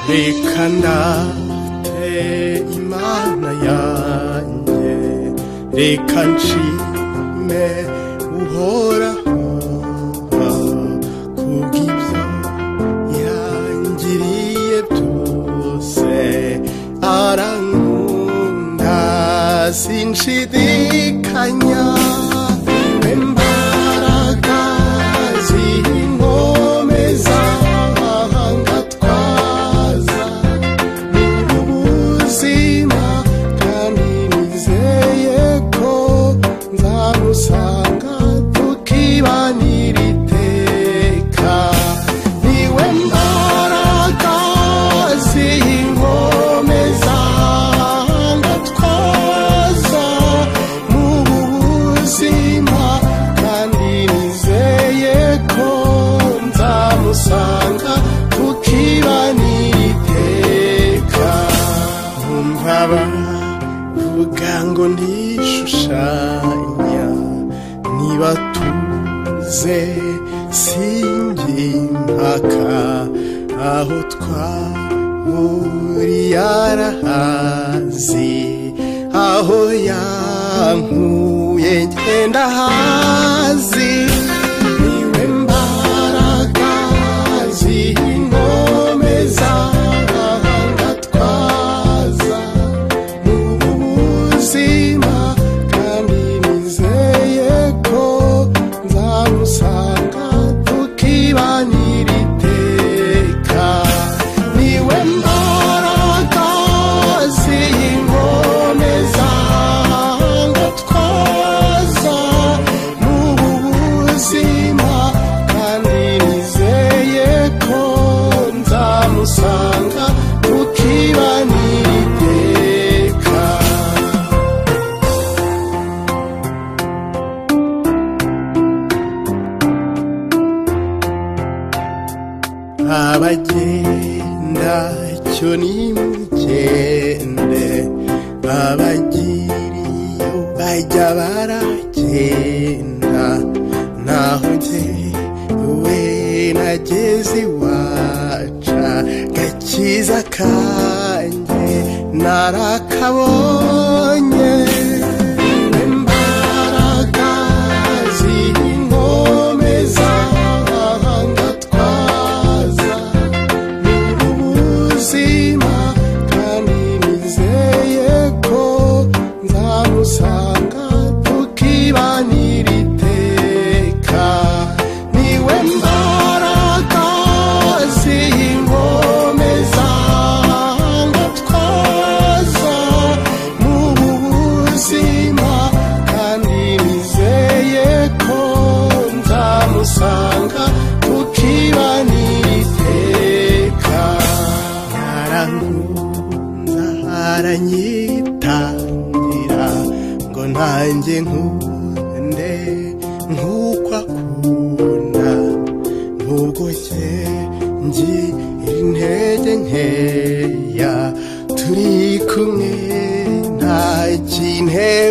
rekana te imana yanjye reka nshime uhoraho kubw'ibyo yangiriye byose arankunda sinshidikanya we mbaraga z'inkome z'amahanga twaza mu buzima kandi nizeye ko nzamusanga tukibanira iteka niwe mbaraga z'inkome z'amahanga twaza mu buzima kandi nizeye ko nzamusanga tukibanira iteka umva bavuga ngo ntishushanya niba tuze sinjye impaka aho twahuriye arahazi aho yankuye ngenda hazi niwe mbaraga z'ingome z'abahanga twaza mu buzima kandi nizeye ko nzamusanga tukibanira iteka niwe mbaraga z'ingome z'abahanga twaza mu buzima kandi nizeye ko nzamusanga tukibanira iteka abagenda cyo nimugende abagiriyo bajya baragenda naho jyewe nageze iwaca gakiza kanjye narakabonye imbaraga z'ingome z'abahanga twaza ubuzima kandi nizeye ko nzamusanga tukibanira iteka niwe mbaraga z'ingome zanga twaza mu buzima kandi nizeye ko nzamusanga tukibanira iteka narankunda aranyitangira ngo ntange nkunde nk'uko akunda nubwo cye ngira intege nkeya turi kumwe nta kintu